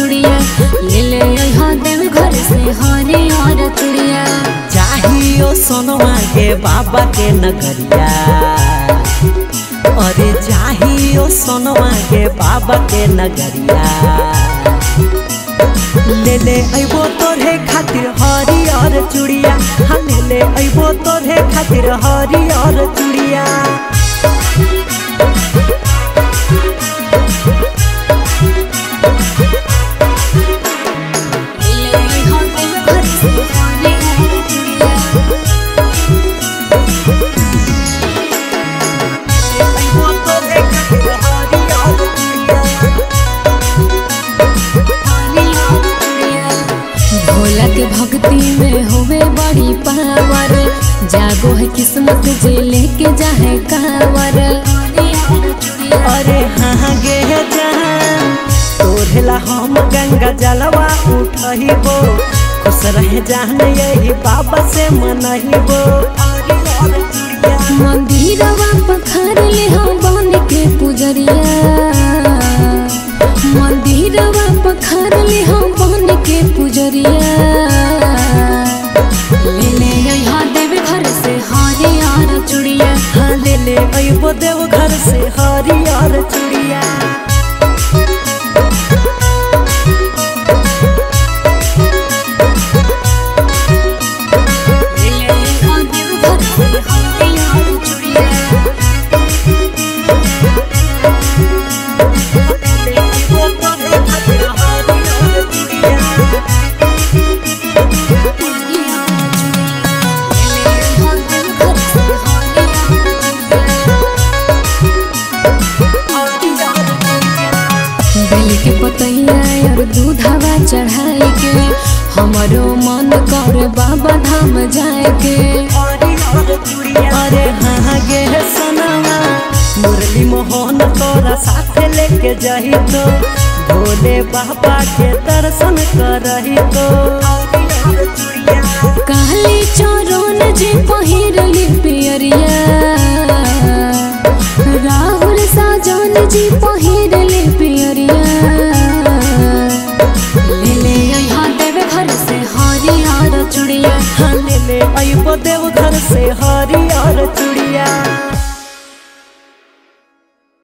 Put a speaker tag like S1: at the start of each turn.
S1: चुड़िया ले ले यहाँ देव घर से हरियर चुड़िया
S2: चाहियो सोनवा के बाबा के नगरिया अरे चाहियो सोनवा के बाबा के नगरिया ले ले अइबो तोरे खातिर हरियर चूड़िया हाँ ले ले अइबो तोरे खातिर हरियर चूड़िया
S1: ले ले यहाँ देव घर से हरियर चुड़िया
S2: अइबो तोरे खातिर हरियर चूड़िया
S1: भोला के भक्ति में होवे बड़ी पावर जागो है किस्मत जे लेके जाहे कावर
S2: अरे हाँ गे जान तोरेला हम गंगा जलवा उठहिबो खुश रहे जान यही बाबा से मनहिबो
S1: मंदिरवा पखर ले हम बन के पुजरिया मंदिरवा पखर ले हम बन के पुजरिया ले ले यहाँ देव घर से हरियर चुड़िया
S2: हाँ ले ले अइबो देव घर से हरियर चूड़िया
S1: ले ले यहाँ देव घर से हरियर चुड़िया
S2: ले अइबो तोरे खातिर हरियर चूड़िया
S1: बेल के पतैया और दूधावा चढ़ाई के हमारो मन कर बाबा धाम जाए के
S2: अरे हाँ गे सनवा मुरली मोहन तोरा साथ लेके जाही तो भोले बाबा के दर्शन करही तो
S1: काली चोरन जे पहिरली पियरिया राहुल साजन जी पहिरली पियरिया ले ले यहाँ देव घर से हरिहर चुड़िया
S2: हाँ ले ले अइबो देव घर से हरियर चूड़िया